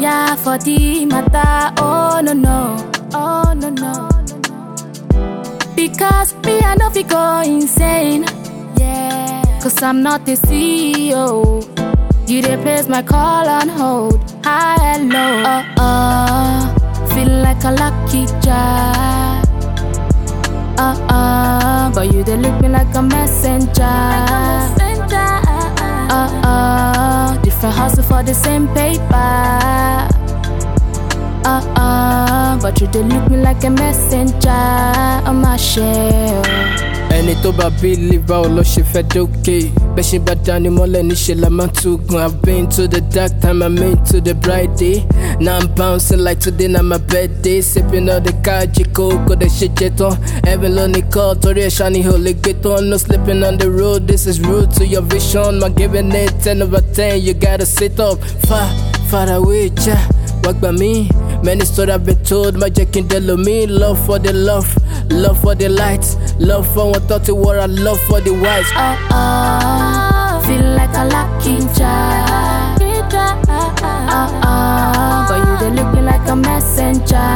tire for the matter. Oh no no, oh no no. Because me I know fi go insane. Yeah. Cause I'm not the CEO. You dey place my call on hold. Hi, hello. Uh uh. Feel like a lucky charm. Uh uh. But you dey look me like a messenger. Uh uh. Different hustle for the same paper. Uh uh. But you dey look me like a messenger on my shell. ẹni tó bá bílí báwo ló ṣe fẹ́ dókè bẹ́ṣin bá dání mọ́lẹ̀ níṣẹ́ la máa tukùn I've been to the dark time I'm into the bright day now I'm bouncing like today na my birthday sipping on the kájí kó kó dẹ̀ ṣe jẹ tán heaven ló ní kọ́ torí ẹ̀ ṣáni ò lè gbé tán no sleeping on the road this is rude to your vision my giving it ten over ten you gotta sit up far far away ja wá gbà mí. Many stories I've been told, my jack in the me. Love for the love, love for the lights, love for what thought it were, and love for the wise. Uh uh. Feel like a lucky charm. Uh uh. But you dey look me like a messenger.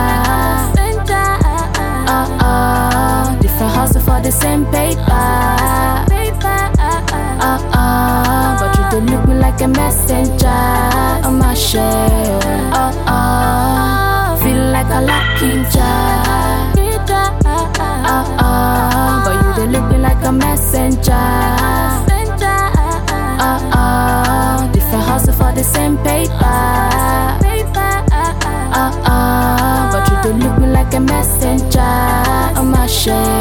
Uh uh. Different hustle for the same paper. Uh uh. But you dey look me like a messenger on my shell. Uh uh. Feel like a lucky charm. Uh uh. But you dey look me like a messenger. Uh uh. Different hustle for the same paper. Uh uh. But you dey look me like a messenger on my shell.